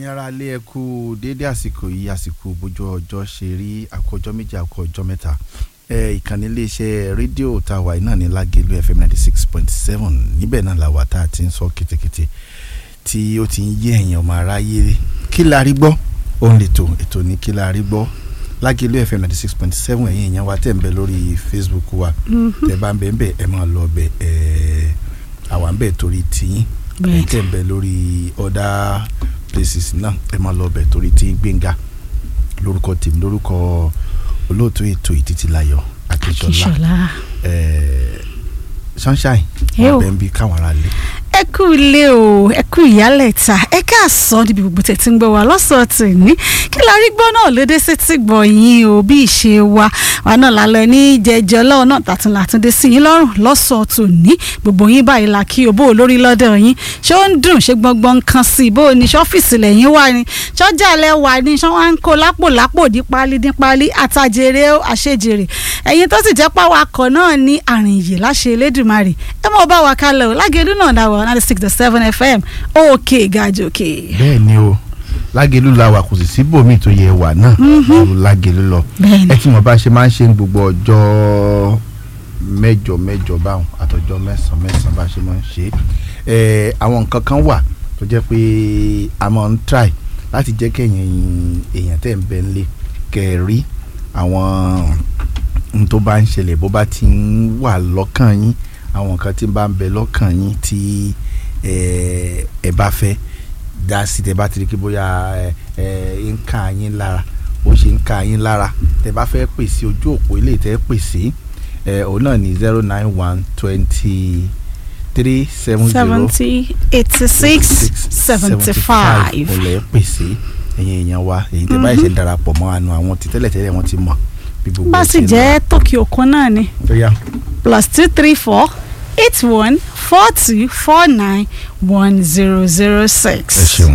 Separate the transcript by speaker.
Speaker 1: ẹ̀yin ará ilé ẹ kú déédé àsìkò yìí àsìkò bójú ọjọ́ ṣe rí àkójọ́ méjì àkójọ́ mẹ́ta ẹ ìkànnì iléeṣẹ́ rédíò tá a wà yìí náà ní Lágelú FM ninety six point seven níbẹ̀ náà la wà tá a ti ń sọ kétékété tí ó ti ń yé ẹ̀yin ọmọ aráyé kí la rí gbọ́ òun lè tò ètò ní kí la rí gbọ́ Lágelú FM ninety six point seven ẹ̀yin èèyàn wa tẹ̀ ń bẹ lórí Facebook wa tẹ̀ bá ń bẹ ń bẹ ẹ máa lọ bẹ ẹ̀ àwa ń bẹ torí tiyín ẹ̀ tẹ̀ ń bẹ lórí other places náà ẹ máa lọ bẹ torí tí Gbénga lórúkọ tèmi lórúkọ olóòtú ètò ìtìtìláyọ̀ Akínsọ́lá
Speaker 2: Akínsọ́lá.
Speaker 1: ẹẹ sunshine
Speaker 2: Ẹ o.
Speaker 1: wọn bẹ ń bí káwọn ará lé
Speaker 2: ẹ kú ilé o ẹ kú ìyálẹ̀ta ẹ káàsán níbi gbogbo tẹ̀ tí ń gbọ́ wa lọ́sọ̀ọ́ tòní kí la rí gbọ́ náà lédè sí ti gbọ̀ yín o bí ìṣe wa wa náà lálẹ́ ní jẹjẹ lọ́wọ́ náà tàtún látúndé sí yín lọ́rùn lọ́sọ̀ọ́ tòní gbogbo yín báyìí la kí o bó o lórí lọ́dọ̀ yín ṣé ó ń dùn ṣé gbọ́ngbọ́n kan sí i bó o ní ṣọ́fíìsì lẹ́yìn wà ní ṣọ́jà lẹ́ wà ní ṣọ́ wá ń kó lápò lápò dín pálí dín pálí àtàjèrè ó àṣejèrè ẹ̀yin tó sì jẹ́ pàwákọ̀ náà ní àrìnyè láṣẹ Elédùmarè ẹ mọ̀ bá wa kálẹ̀ o Lágelú náà dá wa ninety six to seven fm òkè gàjòkè.
Speaker 1: bẹ́ẹ̀ ni o Lágelú la wà kò sì sí bòmí tó yẹ wà náà ju Lágelú lọ
Speaker 2: bẹ́ẹ̀ni
Speaker 1: ẹ tí mo bá ṣe máa ń ṣe ní gbogbo ọjọ́ mẹ́jọ mẹ́jọ báwọn àtọjọ́ mẹ́sàn mẹ́sàn bá ṣe máa ń ṣe é àwọn nǹkan kan wà tó jẹ́ pé a máa ń try láti jẹ́ kẹ́yìn èèyàn tẹ̀ ń bẹ nílé kẹ́ ẹ rí àwọn n tó bá ń ṣẹlẹ̀ bó bá ti ń wà lọ́kàn yín àwọn nǹkan tí ń bá ń bẹ lọ́kàn yín tí ẹ ẹ bá fẹ́ dá sí tẹ bá ti rí kí bóyá ẹ ẹ ń ká yín lára ó ṣe ń ká yín lára tẹ bá fẹ́ pèsè ojú òpó ilé tẹ pèsè ẹ òun náà ní zero nine one twenty three seven zero
Speaker 2: seventy eighty six seventy five.
Speaker 1: ọ̀lẹ́ pèsè ẹ̀yin èèyàn wa èyí tẹ báyìí ṣe ń darapọ̀ mọ́ àánú àwọn tí tẹ́lẹ̀tẹ́lẹ̀ wọ́n ti mọ̀ bí gbogbo
Speaker 2: bá
Speaker 1: ẹ̀
Speaker 2: sì
Speaker 1: ṣe ń lọ.
Speaker 2: jẹ́ tòkì òkun náà ni
Speaker 1: Ó yá.
Speaker 2: plus two three four eight one four two four nine one zero zero six.
Speaker 1: ẹ ṣeun.